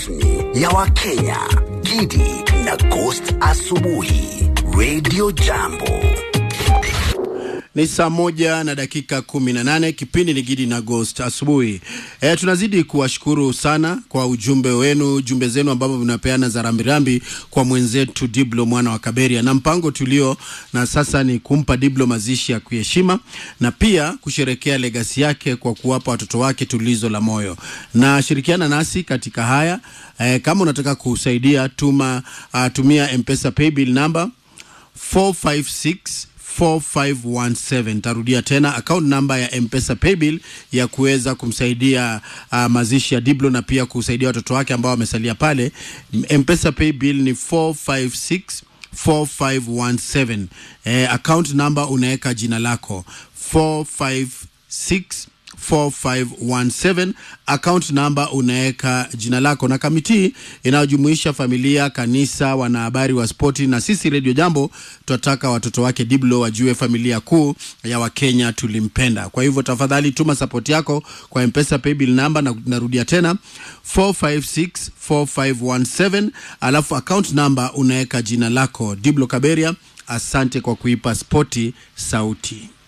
rasmi ya Wakenya, Gidi na Ghost Asubuhi, Radio Jambo. Ni saa moja na dakika kumi na nane. Kipindi ni Gidi na Ghost asubuhi. E, tunazidi kuwashukuru sana kwa ujumbe wenu, jumbe zenu ambavyo vinapeana za rambirambi kwa mwenzetu Diblo mwana wa Kaberia, na mpango tulio na sasa ni kumpa Diblo mazishi ya kuheshima na pia kusherekea legasi yake kwa kuwapa watoto wake tulizo la moyo. Na shirikiana nasi katika haya e, kama unataka kusaidia tuma, uh, tumia M-Pesa paybill number 456 4517 tarudia tena account namba ya mpesa paybill ya kuweza kumsaidia uh, mazishi ya Diblo na pia kusaidia watoto wake ambao wamesalia pale. Mpesa paybill ni 456 4517. Eh, account namba unaweka jina lako 456 4517 account namba unaweka jina lako, na kamiti inayojumuisha familia, kanisa, wanahabari wa spoti na sisi Radio Jambo. Tunataka watoto wake Diblo wajue familia kuu ya Wakenya tulimpenda. Kwa hivyo tafadhali tuma support yako kwa M-Pesa paybill namba, na narudia tena 456 4517, alafu account namba unaweka jina lako Diblo Kaberia. Asante kwa kuipa spoti sauti.